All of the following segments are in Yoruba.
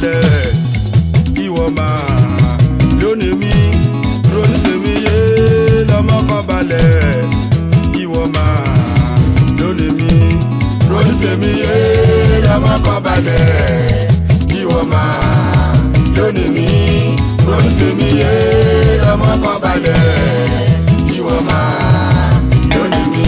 balẹ̀ ìwọ máa lónìí mi ronú tèmi yé lọ́mọ kan balẹ̀ ìwọ máa lónìí mi ronú tèmi yé lọ́mọ kan balẹ̀ ìwọ máa lónìí mi ronú tèmi yé lọ́mọ kan balẹ̀ ìwọ máa lónìí mi.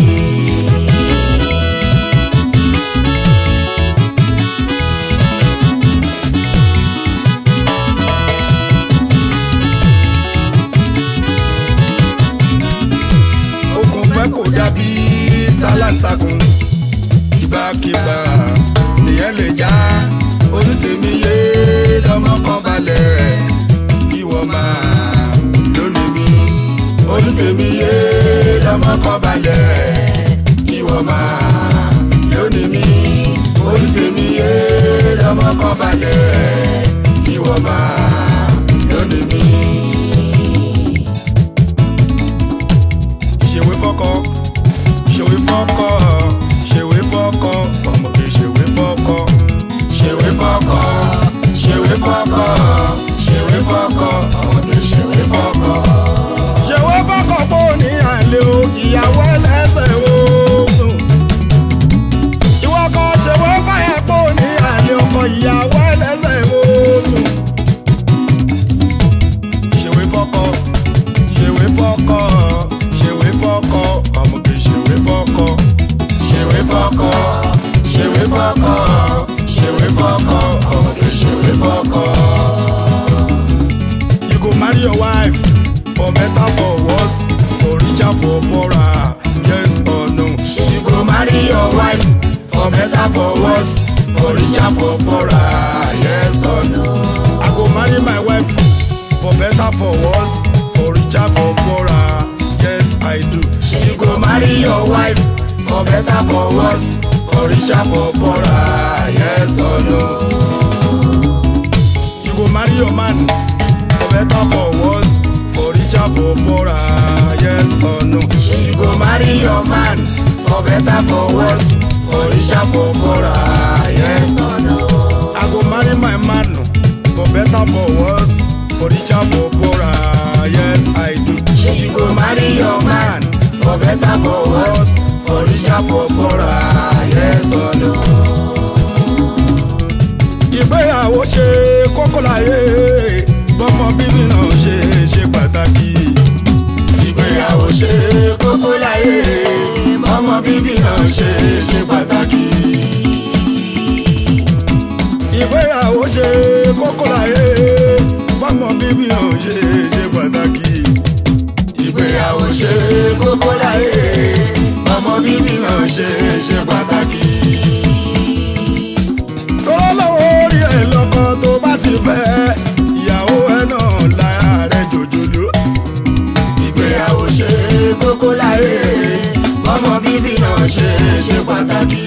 okùn fẹ́ kò dàbí tálántàkùn ìbákíbá nìyẹn lè já onítèmi yé lọ́mọ kan balẹ̀ ìwọ máa lónìí mi onítèmi yé lọ́mọ kan balẹ̀ ìwọ máa lónìí mi onítèmi yé lọ́mọ kan balẹ̀ ìwọ máa lónìí mi. ṣèwé fọ́kọ ṣèwé fọ́kọ ṣèwé fọ́kọ ọmọge ṣèwé fọ́kọ ṣèwé fọ́kọ ṣèwé fọ́kọ ṣèwé fọ́kọ ọmọge ṣèwé fọ́kọ. ṣèwé fọ́kọ pò ní àlè o ìyàwó ẹlẹ́sẹ̀ o sùn. ìwọ kan ṣèwé fàyà pò ní àlè ọkọ ìyàwó ẹlẹ́sẹ̀ o sùn. ṣèwé fọ́kọ ṣèwé fọ́kọ ṣèwé fọ́kọ ọmọge ṣèwé fọ́kọ ṣèwé fọ́kọ ṣèwé fọ́kọ ṣèwé fọ́kọ ọmọge ṣèwé fọ́kọ. You go marry your wife for better for worse for richer for poorer yes or no. You go marry your wife for better for worse for richer for poorer yes or no. I go marry my wife for better for worse for richer for poorer yes I do. You go marry your wife for better for worse for richer for poorer yes or no. You go marry your man for better for worse for richer for poorer yes or no. You go marry your man for better for worse for richer for poorer yes or no. I go marry my man for better for worse for richer for poorer yes I do. You go marry your man for better for worse for richer for poorer yes or no. ìgbéyàwó ṣe kókó láyé bọ́mọ bíbí náà ṣe ṣe pàtàkì. ìgbéyàwó ṣe kókó láyé bọ́mọ bíbí náà ṣe ṣe pàtàkì. ìgbéyàwó ṣe kókó láyé bọ́mọ bíbí náà ṣe ṣe pàtàkì. ìgbéyàwó ṣe kókó láyé bọ́mọ bíbí náà ṣe ṣe pàtàkì tó lọ́wọ́ orí ẹ̀ lọ́kọ tó bá ti fẹ́ ìyàwó ẹ̀ náà lára rẹ̀ jòjòló. ìgbéyàwó ṣe kókó láyé ọmọ bíbí náà ṣe ṣe pàtàkì.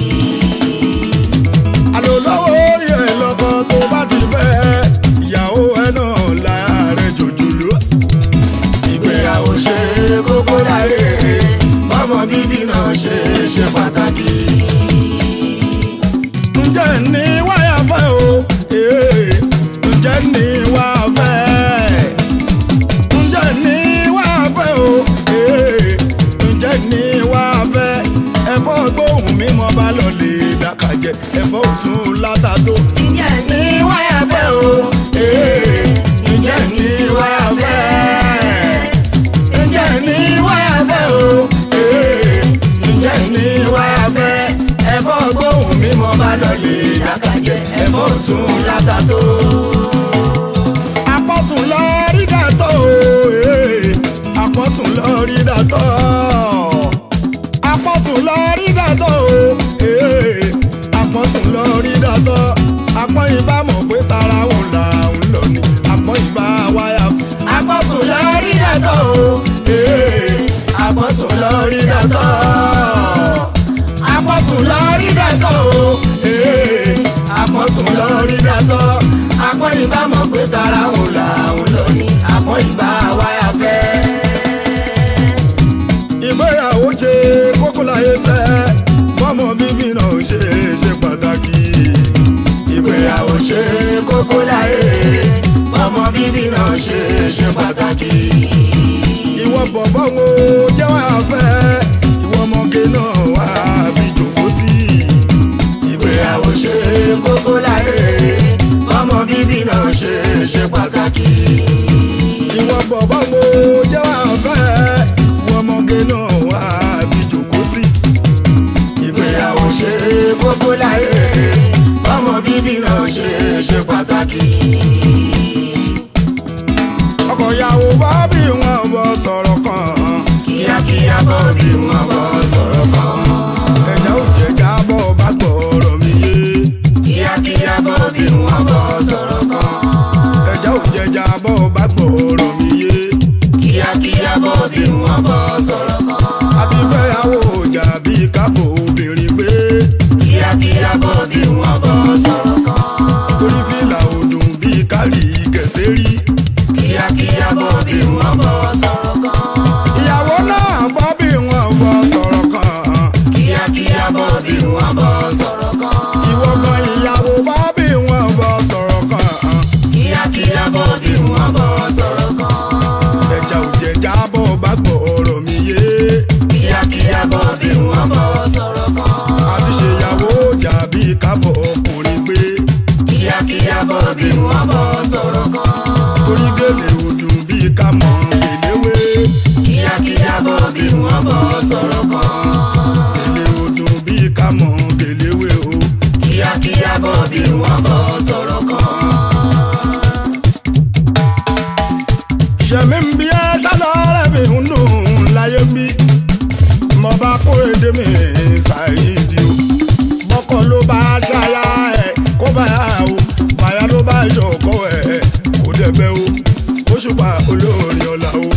àlọ́ lọ́wọ́ orí ẹ̀ lọ́kọ tó bá ti fẹ́ ìyàwó ẹ̀ náà lára rẹ̀ jòjòló. ìgbéyàwó ṣe kókó láyé ọmọ bíbí náà ṣe ṣe pàtàkì ǹjẹ́ ní wáyà fẹ́ o ee, ǹjẹ́ ní wá fẹ́ ǹjẹ́ ní wá fẹ́ o ee, ǹjẹ́ ní wá fẹ́ ẹ̀fọ́ gbóhùn mi mọ́ bá lọ lè dàkàjẹ́ ẹ̀fọ́ òtún látà tó. ǹjẹ́ ní wáyà fẹ́ o ee, ǹjẹ́ ní wá fẹ́ ǹjẹ́ ní wáyà fẹ́ o ee, ǹjẹ́ ní wá fẹ́ ẹ̀fọ́ gbóhùn mi mọ́ bá lọ lè dàkàjẹ́ ẹ̀fọ́ tún látà tó. àpọ̀sùn lọ rí dàtọ̀ ee, àpọ̀sùn lọ rí dàtọ̀ àpọ̀sùn lọ rí dàtọ̀ ee, àpọ̀sùn lọ rí dàtọ̀ àpọ̀n ìbá mọ̀ pé tara òun là ń lọ ni àpọ̀n ìbá wáyà. àpọ̀sùn lọ rí dàtọ̀ ee, àpọ̀sùn lọ rí dàtọ̀ àpọ̀sùn lọ rí dàtọ̀ o ee, àpọ̀sùn lọ rí dàtọ̀ àpọ̀n ìbá mọ̀ pé tara òun là ń lọ ni àpọ̀n ìbá wáyà fẹ́. ìgbéyàwó ṣe kókó láyé sẹ́ fọ́mọ bíbí náà ṣe ṣe pàtàkì. ìgbéyàwó ṣe kókó láyé ọmọ bíbí náà ṣe ṣe pàtàkì. ìwọ bọ̀bọ̀ wo jẹ́ wá fẹ́ ìwọ ọmọge náà wá bí jòkó sí. ìgbéyàwó ṣe kókó láyé ọmọ bíbí náà ṣe ṣe pàtàkì. ìwọ bọ̀bọ̀ wo jẹ́ wá fẹ́ ìwọ ọmọge náà wá bí jòkó sí. ìgbéyàwó ṣe kókó láyé ọmọ bíbí náà ṣe ṣe pàtàkì. ọkọ ìyàwó bá bí wọn bọ sọ̀rọ̀ kan kíákíá bọ́ bí wọ́n bọ́ sọ̀rọ̀ kan. ẹja ò jẹjà bọ̀ bá gbọ́rọ̀ mi yé kíákíá bọ́ bí wọ́n bọ́ sọ̀rọ̀ kan. ẹja ò jẹjà bọ̀ bá gbọ́rọ̀ mi yé kíákíá bọ́ bí wọ́n bọ́ sọ̀rọ̀ kan. àti fẹ́yàwó ọjà bí kápò obìnrin pé kíákíá bọ́ bí wọ́n bọ́ sọ̀rọ̀ kan. orí fìlà òdùn bí kárì kẹsẹ́ rí kíákíá bọ́ bí wọ́n bọ́ sọ̀rọ̀ kan. ìyàwó náà bọ́ bí wọn bọ sọ̀rọ̀ kan kíákíá bọ́ bí wọ́n bọ́ sọ̀rọ̀ kan. ìwọ gan ìyàwó bọ́ bí wọn bọ sọ̀rọ̀ kan kíákíá bọ́ bí wọ́n bọ́ sọ̀rọ̀ kan. ẹja ò jẹjà bọ̀ bá gbọ́rọ̀ mi yé kíákíá bọ́ bí wọ́n bọ́ sọ̀rọ̀ kan. àti ṣèyàwó ọjà bí kápò ọkùnrin pé kíákíá bọ́ bí wọ́n bọ́ sọ̀rọ̀ kan. orí gèlè òdùn bí ká mọ̀ gbèléwé kíákíá bọ́ bí wọ́n bọ́ sọ̀rọ̀ kan. gèlè òdùn bí ká mọ̀ gbèléwé o. kíákíá bọ́ bí wọ́n bọ́ sọ̀rọ̀ kan. ṣẹ̀mí ń bí ẹ ṣálọ́ọ̀rẹ́ mi ń dùn láyé ń bí mo bá kórèdé mi ṣàìdí o bọ́kọ̀ ló bá ṣáyà ẹ̀ kó bá yà o bàyà ló bá ṣọkọ ẹ̀ kó dẹ̀bẹ̀ o Òṣùpá olórin ọ̀la o.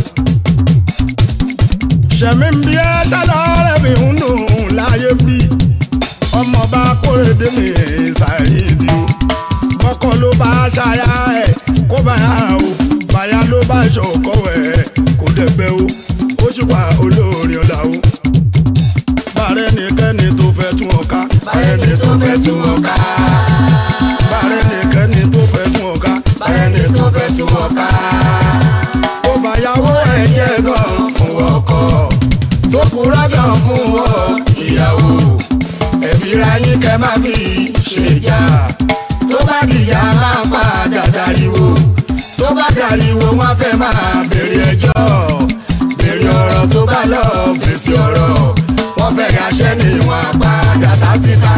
ṣẹ̀mí ń bí ẹ ṣálọ́ọ̀rẹ́ mi ń dùn láyé ń bí ọmọ bá kórèdé mi ṣàìdí o bọ́kọ̀ ló bá ṣáyà ẹ̀ kó bá yà o bàyà ló bá ṣọkọ ẹ̀ kó dẹ̀bẹ̀ o Òṣùpá olórin ọ̀la o. bàrẹ́ nìkẹ́ni tó fẹ́ tún ọ ká bárẹ́ni tó fẹ́ tún wọn ká. bàrẹ́ nìkẹ́ni tó fẹ́ tún ọ ká bárẹ́ni tó fẹ́ tún wọn ká. ó bàyàwó ẹ̀ jẹ́ gan fún ọkọ tó kúrọ́ gan fún ọ ìyàwó ẹbí ra yín kẹ́ má fi ṣèjà tó bá dìjà máa padà dariwo tó bá dariwo wọ́n fẹ́ máa béèrè ẹjọ́ béèrè ọ̀rọ̀ tó bá lọ fèsì ọ̀rọ̀ wọ́n fẹ́ yàṣẹ́ ni wọ́n padà tá síta.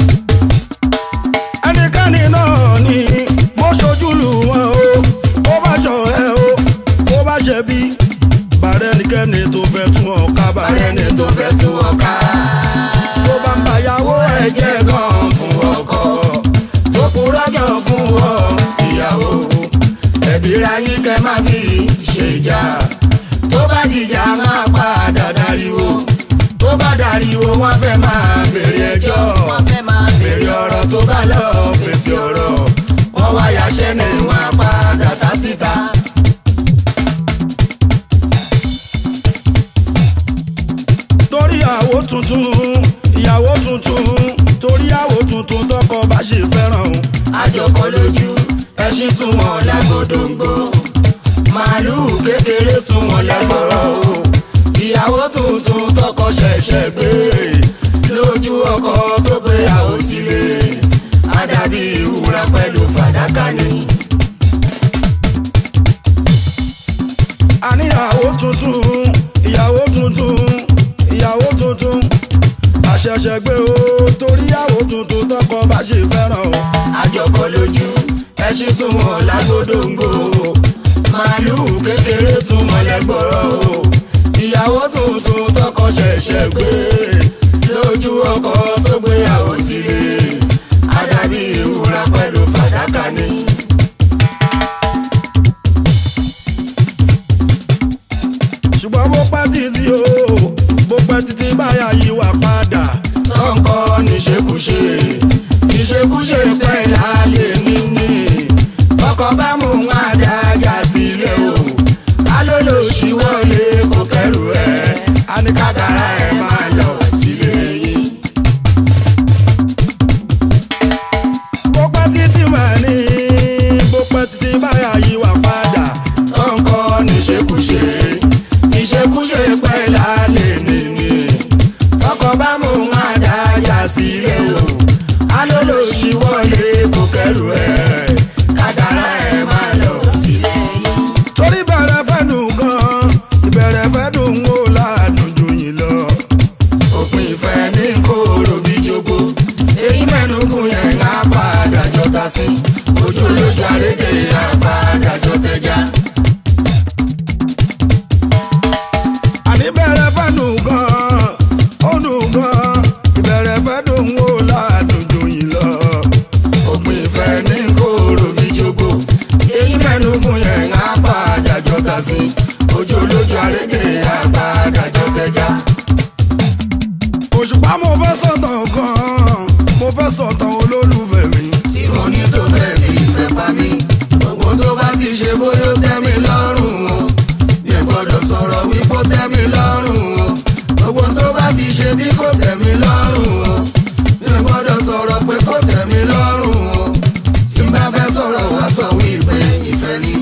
ẹnikẹ́ni náà ni bó ṣojú lù wọ́n o bó bá ṣọ ẹ o bó bá ṣe bí bàrẹ́ nìkẹ́ni tó fẹ́ tún ọ ká bárẹ́ni tó fẹ́ tún wọn ká. tó bá ń bàyàwó ẹ̀ ẹ jẹ́ gan fún ọkọ tó kúrọ́ gan fún ọ ìyàwó ẹbí ra yín kẹ́ má fi ṣèjà tó bá dìjà máa padà dariwo tó bá dariwo wọ́n fẹ́ máa béèrè ẹjọ́ béèrè ọ̀rọ̀ tó bá lọ fèsì ọ̀rọ̀ wọ́n wá yàṣẹ́ ni wọ́n padà tá síta. torí àwo tuntun ìyàwó tuntun torí àwo tuntun tọkọ bá ṣe fẹ́ràn o. àjọkọ lójú ẹṣin sunwọ̀n lágbódòǹgbò màálùú kékeré sunwọ̀n lẹ́gbọ̀rọ̀ o ìyàwó tuntun tọkọ ṣẹ̀ṣẹ̀ gbé lójú ọkọ tó gbéyàwó sílé àdàbí ìwúra pẹ̀lú fàdákà ni. àníyàwó tuntun ìyàwó tuntun ìyàwó tuntun àṣẹ̀ṣẹ̀ gbé o torí àwo tuntun tọkọ bá ṣe fẹ́ràn o. àjọkọ lójú ẹṣin sunwọ̀n lágbódòǹgbò màálùú kékeré sunwọ̀n lẹ́gbọ̀rọ̀ o ìyàwó tuntun tọkọ ṣẹ̀ṣẹ̀ gbé lójú ọkọ tó gbéyàwó sílé àdàbí ìwúra pẹ̀lú fàdákà ni. ṣùgbọ́n bó pẹ́ títí o bó pẹ́ títí báyà yí wà padà. tọ́ǹkọ́ níṣekúṣe níṣekúṣe pẹ́ lálẹ́ níní ọkọ̀ bá mú un àdájà sílẹ̀ o alólòṣì wọlé kò kẹrù ẹ̀ àníkàkàrà ẹ̀ máa lọ sílé yìí. bó pẹ́ títí mà ní ìṣekúṣe ìṣekúṣe pẹ́ lálẹ́ nìyí ọkọ̀ bá mú wọn dájà sílẹ̀ o alólòṣì wọlé kò kẹrù ẹ̀ kádàrá ẹ̀ máa lọ sílẹ̀ yìí. torí bẹ̀rẹ̀ fẹ́ dùn gan ìbẹ̀rẹ̀ fẹ́ dùn ó ládùn jù yín lọ. òpin ìfẹ́ ní kóró bí jogbo èyí mẹ́nukú yẹn ń apàdà jọta sí ojú lójú àrédè apàdà jọ tẹja. àní bẹ̀rẹ̀ fẹ́ dùn gan ó dùn gan ìbẹ̀rẹ̀ fẹ́ dùn ó ládùn jù yín lọ. òpin ìfẹ́ ní kóró bí jogbo èyí mẹ́nukú yẹn ń apàdà jọta sí ojú lójú àrédè apàdà jọ tẹja. òṣùpá mo fẹ́ sọ̀tàn gan mo fẹ́ sọ̀tàn olólùfẹ́ mi. tí mo ní tó fẹ́ fi ìfẹ́ pa mí gbogbo tó bá ti ṣe bóyá ó tẹ́ mi lọ́rùn o mi ò gbọ́dọ̀ sọ̀rọ̀ wípé ó tẹ́ mi lọ́rùn o gbogbo tó bá ti ṣe bí kò tẹ́ mi lọ́rùn o mi ò gbọ́dọ̀ sọ̀rọ̀ pé kò tẹ́ mi lọ́rùn o tí n bá fẹ́ sọ̀rọ̀ wá sọ wípé ìfẹ́ ni.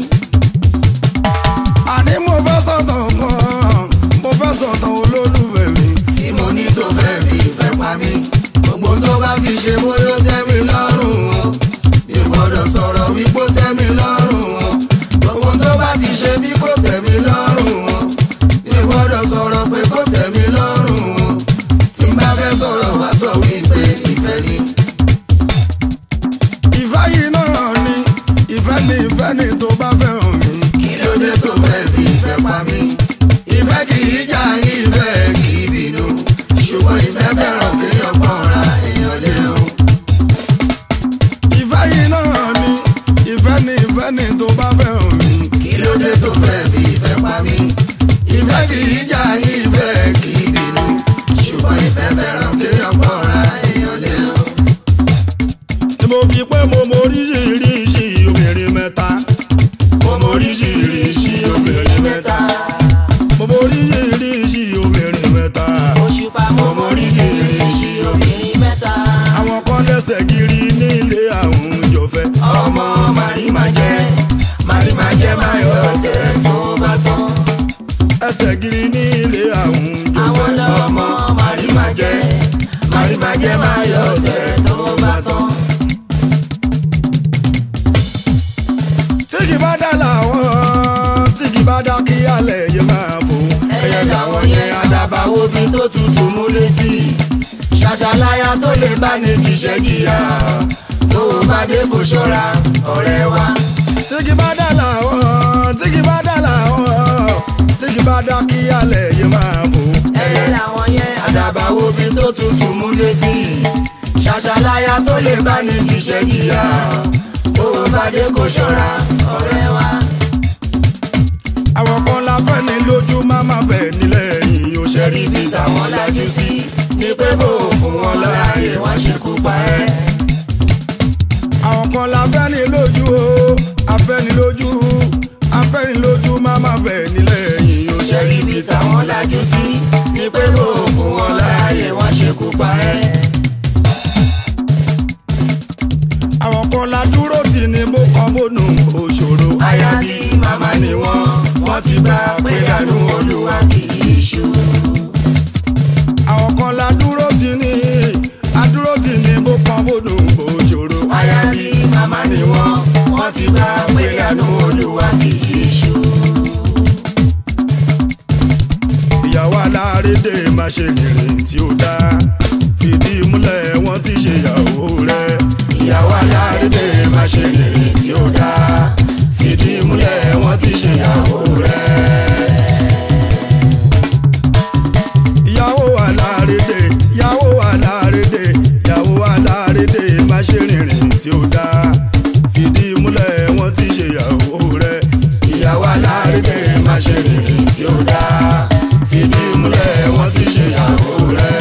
àní mo fẹ́ sọ̀tàn gan mo fẹ́ sọ̀tàn olólùfẹ́ mi. tí mo ní tó fẹ́ fi ìfẹ́ pa mí gbogbo tó bá ti ṣe bóyá ó tẹ́ mi lọ́rùn o mi ò gbọ́dọ̀ sọ̀rọ̀ wípé ó tẹ́ mi lọ́rùn o gbogbo tó bá ti ṣe bí kò tẹ́ mi lọ́rùn o mi ò gbọ́dọ̀ sọ̀rọ̀ pé kò tẹ́ mi lọ́rùn o tí n bá fẹ́ sọ̀rọ̀ wá sọ wípé ìfẹ́ ni. ìfẹ́ yìí náà ni ìfẹ́ ni ìfẹ́ ni tó bá fẹ́ràn mi. kí ló dé tó fẹ́ fi ìfẹ́ pa mí ìfẹ́ kì í jà ìfẹ́ kì í bínú ṣùgbọ́n ìfẹ́ fẹ́ràn kéèyàn pọ̀nra èèyàn lé o. ìfẹ́ yìí náà ni ìfẹ́ ni ìfẹ́ ni tó bá fẹ́ràn mi. kí ló dé tó fẹ́ fi ìfẹ́ pa mí. ìfẹ́ kì í jà ìfẹ́ kì í bínú ṣùgbọ́n ìfẹ́ fẹ́ràn kéèyàn pọ̀nra èèyàn lé o. ni mo fi pé mo mọ oríṣiríṣi obìnrin mẹ́ta. mo mọ oríṣiríṣi obìnrin mẹ́ta. mo mọ oríṣiríṣi obìnrin mẹ́ta. òṣùpá mo mọ oríṣiríṣi obìnrin mẹ́ta. àwọn kan lẹ́sẹ̀ kiri nílé àwọn ìjọfẹ́. ọmọ màrí máa jẹ màrí máa jẹ máa yọ ọsẹ tó bá tán. ẹsẹ̀ kiri nílé àwọn àwọn ìjọfẹ́. lọ́mọ màrí máa jẹ màrí máa jẹ máa yọ ọsẹ tó bá tán. tí kì bá dá làwọn tí kì bá dá kí alẹ̀ yẹ máa fò. ẹyẹ làwọn yẹn àdàbàwò bí tó tutù múlé sí i ṣàṣàláyà tó lè bá ní jíṣẹ́ jìyà tó o bá dé kó ṣọ́ra ọ̀rẹ́ wa. tí kì bá dá làwọn tí kì bá dá làwọn tí kì bá dá kí alẹ̀ yẹ máa fò. ẹyẹ làwọn yẹn àdàbàwò bí tó tutù múlé sí i ṣàṣàláyà tó lè bá ní jíṣẹ́ jìyà tó o bá dé kó ṣọ́ra ọ̀rẹ́ wa. àwọn kan la fẹ́ ní lójú má má fẹ́ nílẹ̀ yìí ó ṣe ṣẹ́rí ibi táwọn lajú sí ni pé bò ó fún wọn láàyè wọ́n ṣekú pa ẹ́. àwọn kan la fẹ́ ní lójú o afẹ́ni lójú afẹ́ni lójú má má fẹ́ nílẹ̀ yìí ó ṣe ṣẹ́rí ibi táwọn lajú sí ni pé bò ó fún wọn láàyè wọ́n ṣekú pa ẹ́. àwọn kan la dúró tì ní bó kan bónú òṣòro. aya bí màmá ni wọ́n wọ́n ti bá pé dànù olúwa kì í ṣú. àwọn kan la dúró tì ní adúró tì ní bó kan bónú òṣòro. aya bí màmá ni wọ́n wọ́n ti bá pé dànù olúwa kì í ṣú. ìyàwó alárédè má ṣe rìnrìn tí ó dá fìdí múlẹ̀ wọ́n ti ṣe ìyàwó rẹ̀. ìyàwó alárédè má ṣe rìnrìn tí ó dáa fìdí múlẹ̀ wọ́n ti ṣe ìyàwó rẹ̀. ìyàwó alárédè ìyàwó alárédè ìyàwó alárédè má ṣe rìnrìn tí ó dá fìdí múlẹ̀ wọ́n ti ṣe ìyàwó rẹ̀. ìyàwó alárédè má ṣe rìnrìn tí ó dáa fìdí múlẹ̀ wọ́n ti ṣe ìyàwó rẹ̀.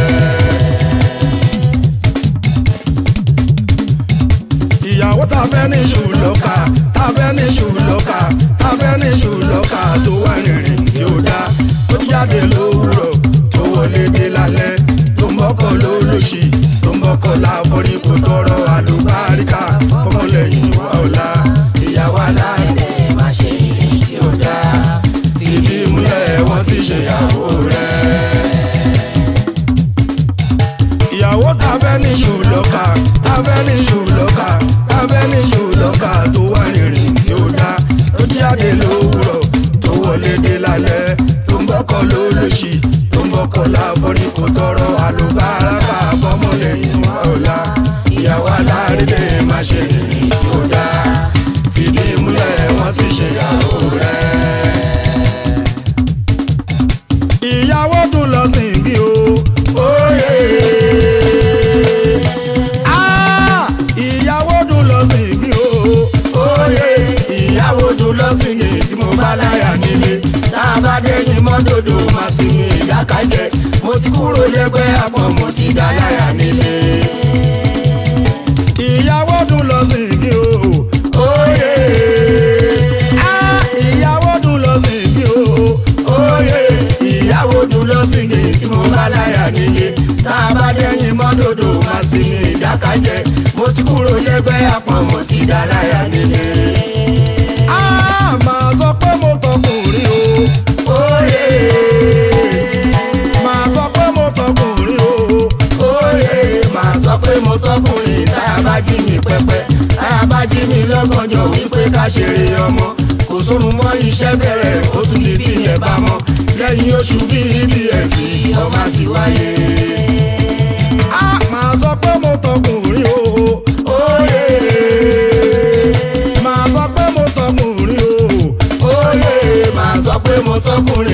ìyàwó tá a fẹ́ ní ṣùlọ́kà tá a fẹ́ ní ṣùlọ́kà tá a fẹ́ ní ṣùlọ́kà tó wà rìnrìn tí ó dá ó jáde lówùrọ̀ tó wọlé dé lálẹ́ tó mọ́kọ̀ lólóṣì tó mọ́kọ̀ láforí kò tọrọ àlùbáríkà fọmọlẹ́yìn wa ọ̀la. ìyàwó alárédè má ṣe rìnrìn tí ó dáa ṣèyàwó rẹ̀. ìyàwó tàbẹ́ ní ṣùlọ́kà tàbẹ́ ní ṣùlọ́kà tàbẹ́ ní ṣùlọ́kà tó wà nírìn tí ó dá tó jáde lówùrọ̀ tó wọlé dé lálẹ́ tó ń bọ́kọ̀ lólóṣì tó ń bọ́kọ̀ láforí kò tọrọ àlùbáràkà fọmọlẹ́yìn wa ọ̀la ìyàwó alárédè má ṣe rìnrìn tí ó dá fìdí múlẹ̀ wọ́n ti ṣèyàwó rẹ̀. ìyàwó dùn lọ sí ibi o. Oyè. Ah, ìyàwó dùn lọ sí ibi o. Oyè ìyàwó dùn lọ sí ní tí mo bá láyà nílé tá a bá dẹ́yìn mọ́dòdò máa sì ní ìdákájẹ́ mo ti kúrò lẹ́gbẹ́ àpọ̀n mo ti dá láyà nílé. ìyàwó dùn lọ sí ibi o. Oyè Ah, ìyàwó dùn lọ sí ibi o. oyè ìyàwó dùn lọ sí ní tí mo bá láyà nílé tá a bá dẹ́yìn mọ́dòdò máa sì ní ìdákájẹ́ mo ti kúrò lẹ́gbẹ́ àpọ̀n mo ti dá láyà nílé. Ah, màá sọ pé mo tọkùnrin o. Oyè màá sọ pé mo tọkùnrin o. oyè màá sọ pé mo tọkùnrin tá a bá jí mi pẹpẹ tá a bá jí mi lọ́gànjọ́ wípé ká ṣeré ọmọ kò sórun mọ́ iṣẹ́ bẹ̀rẹ̀ ó tún di tilẹ̀ bá mọ́ lẹ́yìn oṣù bíi bs ọmọ ti wáyé. Ah, màá sọ pé mo tọkùnrin o. oyè màá sọ pé mo tọkùnrin o. oyè màá sọ pé mo tọkùnrin